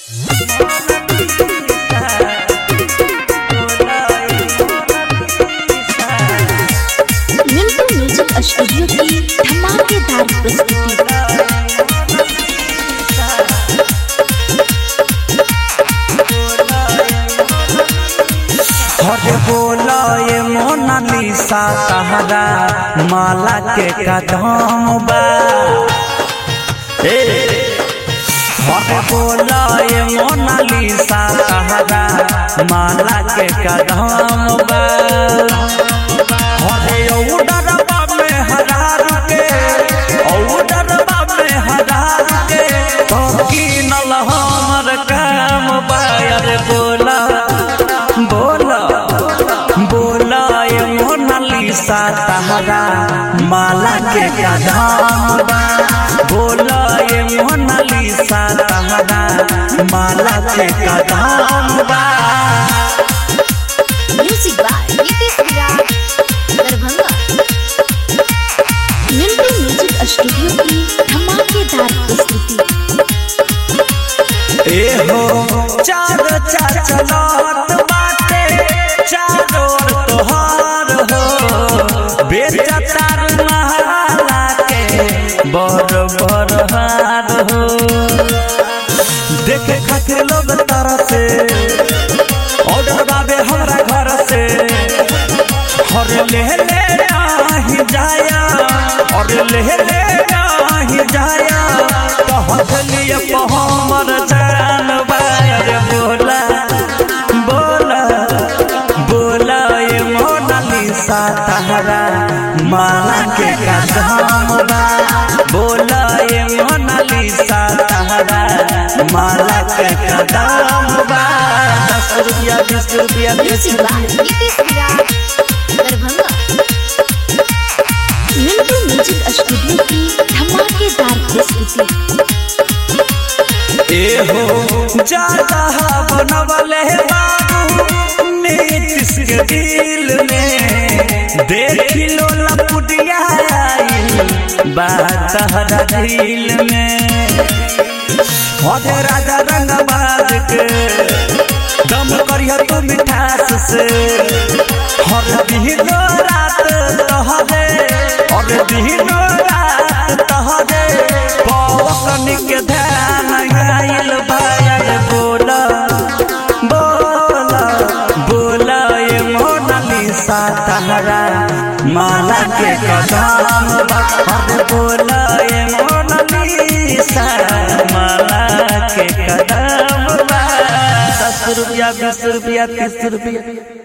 Milton music studio की धमाकेदार प्रस्तुति हरे बोला ये मोनालिसा तहरा माला के कदम बा ए, हरे बोला ये मोनालिसा तहरा माला के कदम बा हरे औडरबा में हरार के औडरबा में हरार के तो कीनल हमर काम बा अरे बोला बोला बोला ये मोनालिसा तहरा माला के कदम बा बोला ये मोनालिसा तहरा माला के कदम बा music by Nitish Virat Darbhanga Milton music studio की धमाकेदार प्रस्तुति ए हो चार चलत बाटे चारों ओर तोहार हो बेटा तार नहाला के बर बर हार हो देखे खातिर लोग तारा से ऑर्डर बाबे हमरा घर से हर ले ले आही जाया और ले ले आही जाया कहत लिए हमर जान बायर बोला बोला बोला ये मोनालिसा तहरा माला के कदम बा बोला ये मोनालिसा तहरा माला के कदम बा दस रुपया बीस रुपया बीस music by Nitish Virat Darbhanga Milton music studio की धमाकेदार प्रस्तुति ए हो ज्यादा बनवले बाबू नीतीश के दिल में देख लो लपुटिया आइल बात हरा दिल में हरे राजा रंगबाज के दम करिया तू मिठास से हर दिनो रात तहरे हर दिनो रात तहरे पवन के ध्यान गाइल बायर बोला बोला बोला ये मोनालिसा तहरा माला के कदम बा हर बोला ये मोनालिसा माला के कदम बा दस रुपया बीस रुपया तीस रुपया